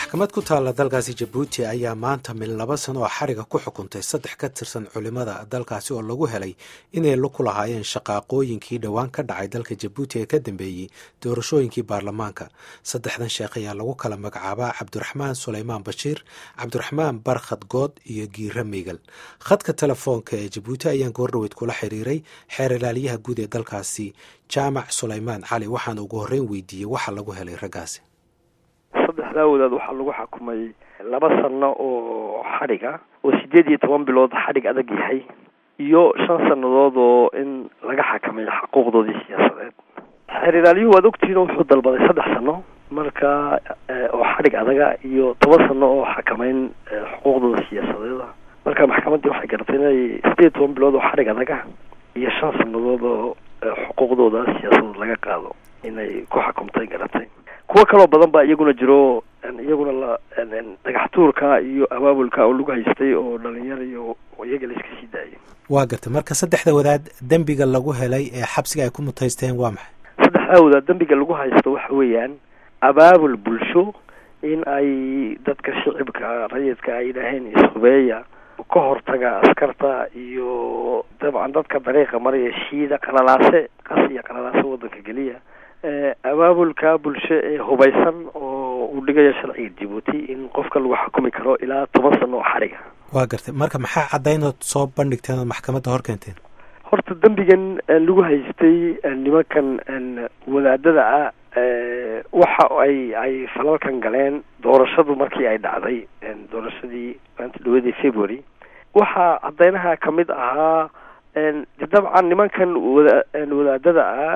maxkamad ku taalla dalkaasi jabuuti ayaa maanta mil laba sano oo xariga ku xukuntay saddex ka tirsan culimmada dalkaasi oo lagu helay inay ku lahaayeen shaqaaqooyinkii dhowaan ka dhacay dalka jabuuti ee ka dambeeyey doorashooyinkii baarlamaanka saddexdan sheekh ayaa lagu kala magacaabaa cabdiraxmaan sulaymaan bashiir cabdiraxmaan barkhad good iyo giira miigal khadka telefoonka ee jabuuti ayaan goordhaweyd kula xiriiray xeer ilaaliyaha guud ee dalkaasi jaamac sulaymaan cali waxaana ugu horreyn weydiiyey waxa lagu helay raggaasi saddexdaa wadaad waxaa lagu xukumay laba sano oo xadhiga oo sideed iyo toban bilood xadhig adag yahay iyo shan sannadood oo in laga xakamay xuquuqdoodii siyaasadeed xeer ilaaliyuhu waad ogtihiin wuxuu dalbaday saddex sano marka oo xadhig adaga iyo toban sano oo xakamayn xuquuqdooda siyaasadeeda marka maxkamaddii waxay garatay inay sideed iyo toban bilood oo xadhig adaga iyo shan sannadood oo xuquuqdooda siyaasadeed laga qaado inay ku xukumtay garatay kuwo kaloo badan baa iyaguna jiro iyaguna la dhagax tuurka iyo abaabulka oo lagu haystay oo dhalinyar iyo iyaga la iska sii daayay waa gartay marka saddexda wadaad dembiga lagu helay ee xabsiga ay ku mutaysteen waa maxay saddexdaa wadaad dembiga lagu haysto waxa weeyaan abaabul bulsho in ay dadka shicibka rayidka ay yidhaaheen ishubeeya ka hortaga askarta iyo dabcan dadka dariiqa maraya shiida qalalaase qas iyo qalalaase waddanka geliya abaabulka bulsho ee hubaysan oo uu dhigayo sharciga jabuuti in qofka lagu xukumi karo ilaa toban sano oo xariga waa gartay marka maxaa caddaynood soo bandhigteen oo maxkamadda hor keenteen horta dembigan lagu haystay nimankan wadaadada ah waxa ay ay falalkan galeen doorashadu markii ay dhacday doorashadii maanta dhawadii february waxaa caddeynaha kamid ahaa de dabcan nimankan wada wadaadada ah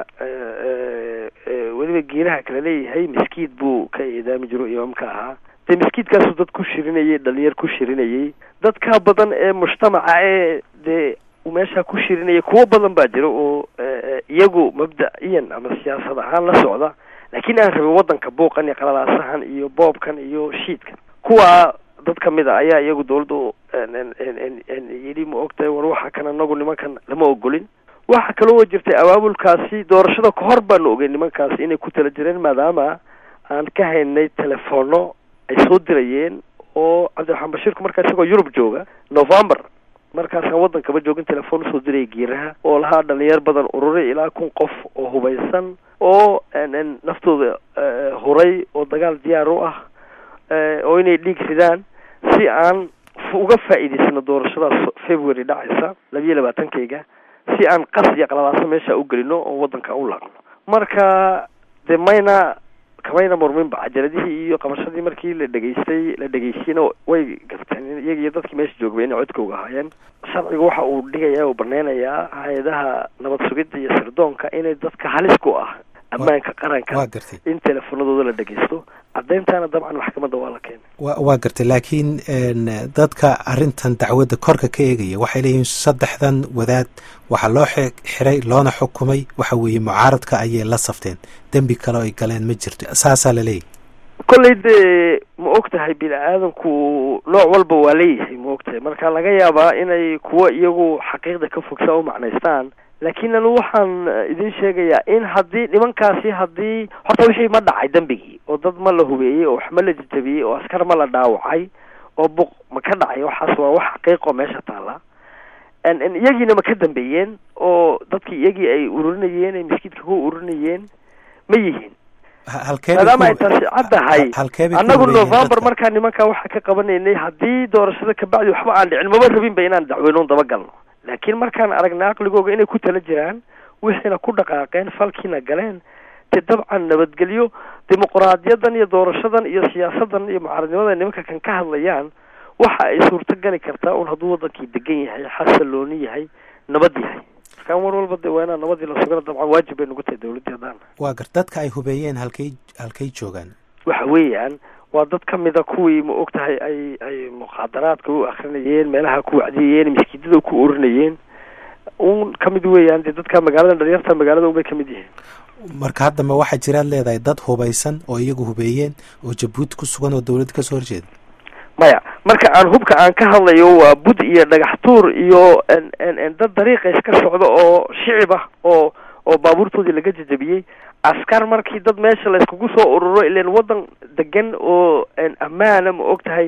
weliba geeraha kala leeyahay miskiid buu ka eedaami jiro imaamka ahaa dee miskiidkaasuu dad ku shirinayay dhalinyar ku shirinayay dadka badan ee mujtamaca ee dee meesha ku shirinaya kuwo badan baa jira oo iyagu mabda-iyan ama siyaasad ahaan la socda laakiin aan rabin waddanka buuqan iyo qalalaasahan iyo boobkan iyo shiidkan kuwa dad kamid a ayaa iyagu dawladdu yidhi ma ogtahay war waxa kan anagu nimankan lama ogolin waxa kaloo jirtay abaabulkaasi doorashada kahor baanu ogey nimankaasi inay ku tala jireen maadaama aan ka haynay telefono ay soo dirayeen oo cabdiraxmaan bashiirku markaa isagoo yurub jooga november markaasaan waddankaba joogin telefoon usoo diraya geeraha oo lahaa dhalinyar badan ururay ilaa kun qof oo hubaysan oo naftooda huray oo dagaal diyaar u ah oo inay dhiig ridaan si aan uga faa'iidaysano doorashadaas february dhacaysa labiyo labaatankayga si aan qas iyo qalalaaso meesha u gelino oo waddanka u laaqno marka de mayna kamayna murminba cajaladihii iyo qabashadii markii la dhegaystay la dhegaysiyena way garteen iyaga iyo dadkii meesha joogba inay codkooga ahaayeen sharciga waxa uu dhigaya oo baneynayaa hay-adaha nabad sugidda iyo sirdoonka inay dadka halis ku ah ammaanka qaranka in teleefonadooda la dhegaysto caddeyntaana dabcan maxkamadda waa la keenay wa waa gartay laakiin dadka arrintan dacwadda korka ka eegaya waxay leeyihiin saddexdan wadaad waxaa loo xiray loona xukumay waxa weeye mucaaradka ayay la safteen dembi kale ay galeen ma jirto saasaa la leeyahy kolley dee ma og tahay bini aadanku nooc walba waa leeyahay ma og tahay marka laga yaabaa inay kuwo iyagu xaqiiqda ka fogsaa u macnaystaan laakiin anu waxaan idin sheegayaa in haddii nimankaasi haddii horta wixii ma dhacay dembigii oo dad ma la hubeeyey oo wax ma la jajabiyey oo askar ma la dhaawacay oo buq ma ka dhacay waxaas waa wax xaqiiqo meesha taala iyagiina ma ka dambeeyeen oo dadkii iyagii ay ururinayeen ay miskiidka ku ururinayeen ma yihiin maadaama ay taasi caddahay annagu november markaa nimankaa waxaa ka qabanaynay haddii doorashada kabacdi waxba aan dhicin maba rabinba inaan dacweynoon dabagalno laakiin markaan aragnay aqligooga inay ku tala jiraan wixiina ku dhaqaaqeen falkiina galeen dee dabcan nabadgelyo dimuquraadiyadan iyo doorashadan iyo siyaasadan iyo mucaaradnimadan nimanka kan ka hadlayaan waxa ay suurto gali kartaa un hadduu waddankii degan yahay xasalooni yahay nabad yahay markaan war walba de waa inaa nabadii la sugana dabcan waajib bay nagu tahay dawladdii haddaan waa gar dadka ay hubeeyeen halkay halkay joogaan waxa weeyaan waa dad kamida kuwii ma og tahay ay ay muqaadaraadka u akrinayeen meelaha ku wacdiyayeen miskiidada ku orinayeen un kamid weeyaan dee dadka magaalada dhalinyarta magaalada unbay kamid yihiin marka haddaba waxaa jiraad leedahay dad hubaysan oo iyagu hubeeyeen oo jabuuti ku sugan oo dawladda kasoo horjeeda maya marka aan hubka aan ka hadlayo waa bud iyo dhagax tuur iyo dad dariiqa iska socdo oo shicib ah oo oo baabuurtoodii laga jajabiyey askar markii dad meesha la iskugu soo ururo ilan waddan degan oo ammaana ma og tahay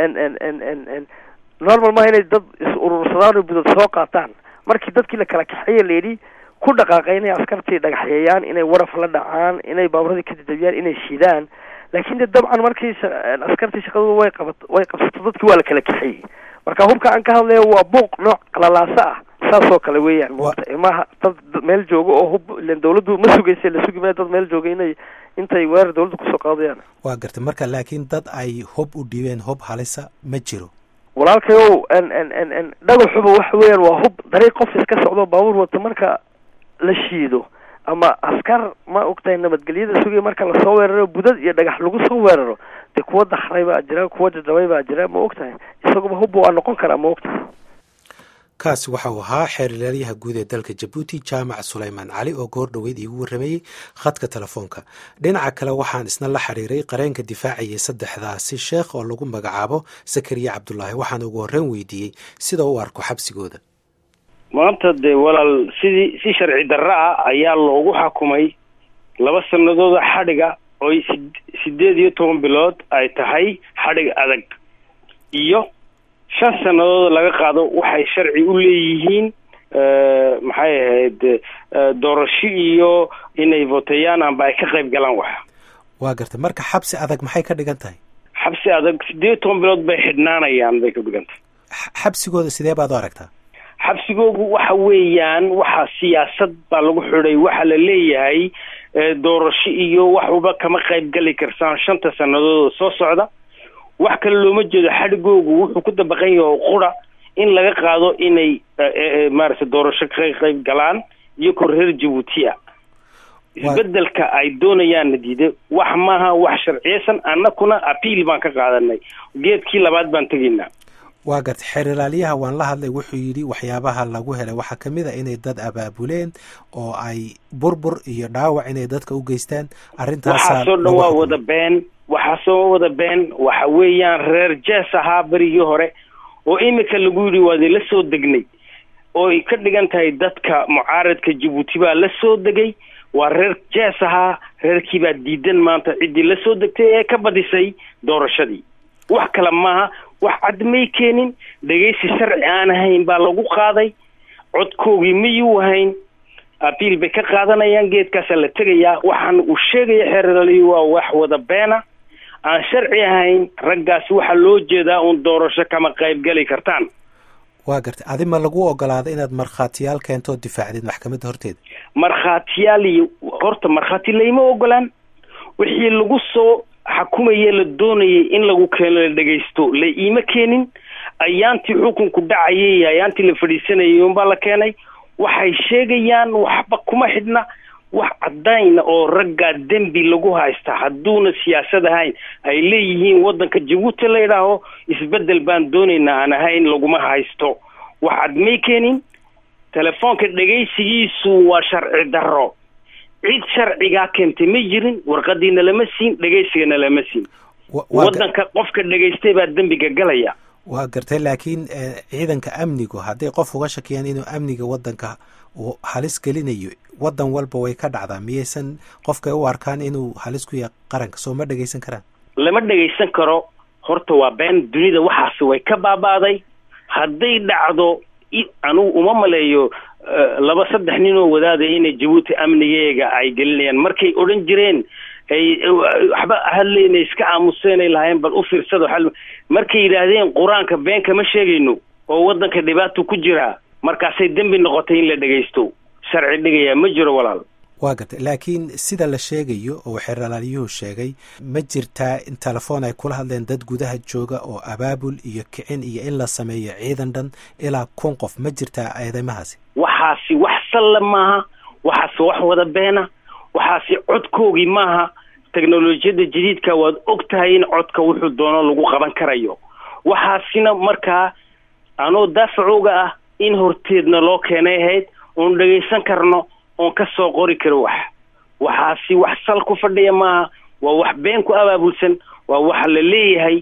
n normal maha inay dad is urursadaan oo budad soo qaataan markii dadkii la kala kaxeeye layidhi ku dhaqaaqay inay askartii dhagaxyeeyaan inay waraf la dhacaan inay baaburadii ka jajabiyaan inay shidaan laakin de dabcan markii askartii shaqadooda way qabat way qabsato dadkii waa la kala kaxeeyey marka hubka aan ka hadlayo waa buuq nooc qalalaaso ah saasoo kale weeyaan mota maha dad meel jooga oo hub ilan dawladdu ma sugaysa la sugi maya dad meel jooga inay intay weerar dawladda kusoo qaadayaan waa gartay marka laakiin dad ay hub u dhiibeen hub halisa ma jiro walaalkayow n n n n dhagaxuba waxa weeyaan waa hub dariiq qof iska socdo baabuur wato marka la shiido ama askar ma ogtahay nabadgelyada sugaya marka lasoo weeraro budad iyo dhagax lagu soo weeraro dee kuwa dakray baa jira kuwa jajabay baa jira ma ogtahay isaguba hubba waa noqon karaa ma ogtahay kaasi waxa uu ahaa xeerlaalyaha guud ee dalka jabuuti jaamac sulaymaan cali oo goor dhoweyd iigu warramayey khadka telefoonka dhinaca kale waxaan isna la xiriiray qareenka difaacayay saddexdaasi sheekh oo lagu magacaabo sakariya cabdulaahi waxaan ugu horreyn weydiiyey sida u arko xabsigooda maanta dee walaal sidii si sharci darro ah ayaa loogu xakumay laba sanadooda xadhiga oy sideed iyo toban bilood ay tahay xadhig adag iyo shan sannadood laga qaado waxay sharci u leeyihiin maxay ahayd doorasho iyo inay voteeyaan amba ay ka qayb galaan wax waa gartay marka xabsi adag maxay ka dhigan tahay xabsi adag sideed iyo toban bilood bay xidhnaanayaan bay ka dhigan tahay xabsigooda sidee baad u aragtaa xabsigoogu waxa weeyaan waxa siyaasad baa lagu xidhay waxa la leeyahay doorasho iyo waxuba kama qayb gali karsaan shanta sannadood soo socda wax kale looma jeedo xadhigoogu wuxuu ku dabaqan yahay qura in laga qaado inay maaragtay doorasho ka qayb galaan iyo kor reer jabuutiya isbedelka ay doonayaan nadiide wax maaha wax sharciyeysan annakuna apiil baan ka qaadanay geedkii labaad baan tegaynaa waa gartay xeerlaaliyaha waan la hadlay wuxuu yidhi waxyaabaha lagu helay waxaa kamid a inay dad abaabuleen oo ay burbur iyo dhaawac inay dadka u geystaan arrintaaswaxaasoo dhan waa wada been waxaasoo wada been waxa weeyaan reer jees ahaa berigii hore oo imika lagu yidhi waadi la soo degnay ooy ka dhigan tahay dadka mucaaradka jabuuti baa la soo degay waa reer jees ahaa reerkii baa diidan maanta ciddii la soo degtay ee ka badisay doorashadii wax kale maaha wax cad may keenin dhegaysi sharci aan ahayn baa lagu qaaday codkoogii mayuu ahayn abiil bay ka qaadanayaan geedkaasaa la tegayaa waxaan uu sheegaya xeeraliyu waa wax wada beena aan sharci ahayn raggaasi waxaa loo jeedaa uun doorasho kama qayb gali kartaan waa gartay adi ma lagu ogolaaday inaad markhaatiyaal keento oo difaacdeed maxkamadda horteeda markhaatiyaal iyo horta markhaati layma ogolaan wixii lagu soo xakumaye la doonayay in lagu keeno la dhegaysto la iima keenin ayaantii xukunku dhacayay ayaantii la fadhiisanayay unbaa la keenay waxay sheegayaan waxba kuma xidhna wax cadayna oo raggaa dembi lagu haysta hadduuna siyaasad ahayn ay leeyihiin waddanka jabuuti la idhaaho isbedel baan doonaynaa aan ahayn laguma haysto wax cad may keenin telefoonka dhegaysigiisu waa sharci darro cid sharcigaa keentay ma jirin warqadiina lama siin dhegaysigana lama siin waddanka qofka dhegaystay baa dembiga galaya waa gartay laakiin ciidanka amnigu hadday qof uga shakiyaan inuu amniga waddanka uu halis gelinayo waddan walba way ka dhacdaa miyaysan qofkay u arkaan inuu halis ku yahay qaranka soo ma dhegaysan karaan lama dhegaysan karo horta waa been dunida waxaasi way ka baabaaday hadday dhacdo anugu uma maleeyo laba saddex nin oo wadaaday inay jabuuti amnigeega ay gelinayaan markay odhan jireen ay waxba hadlayna iska aamuseenay lahaayeen bal u fiirsado xal markay yidhaahdeen qur-aanka been kama sheegayno oo waddanka dhibaato ku jiraa markaasay dembi noqotay in la dhegaysto sharci dhigayaa ma jiro walaal waa gartay laakiin sida la sheegayo oo xeeralaalyuhu sheegay ma jirtaa in telefoon ay kula hadleen dad gudaha jooga oo abaabul iyo kicin iyo in la sameeyo ciidan dhan ilaa kun qof ma jirtaa eedeymahaasi waxaasi wax salle maaha waxaasi wax wada beena waxaasi codkoogii maaha teknolojiyadda jadiidka waad og tahay in codka wuxuu doono lagu qaban karayo waxaasina markaa anoo daafacooga ah in horteedna loo keenay ahayd oon dhegaysan karno oon ka soo qori karo wax waxaasi wax sal ku fadhiya maaha waa wax been ku abaabulsan waa waxa la leeyahay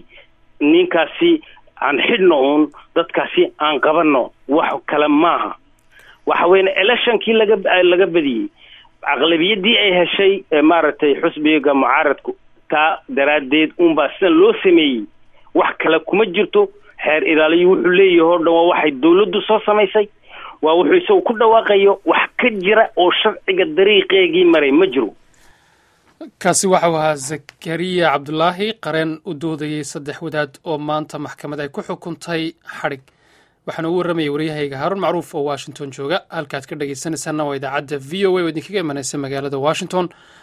ninkaasi aan xidhno uun dadkaasi aan qabanno wax kale maaha waxa weyan electionkii laga laga badiyey aqlabiyaddii ay heshay maaragtay xusbiga mucaaradku taa daraaddeed unbaa sidan loo sameeyey wax kale kuma jirto xeer ilaaliyo wuxuu leeyahay oo dhan waa waxay dawladdu soo samaysay waa wuxuu isagu ku dhawaaqayo wax ka jira oo sharciga dariiqeegii maray ma jiro kaasi waxau ahaa zakariya cabdulaahi qareen u doodayey saddex wadaad oo maanta maxkamad ay ku xukuntay xadhig waxaana ugu warramayay waryahayga haaruun macruuf oo washington jooga halkaad ka dhegaysanaysaana waa idaacadda v o a oo idinkaga imanaysa magaalada washington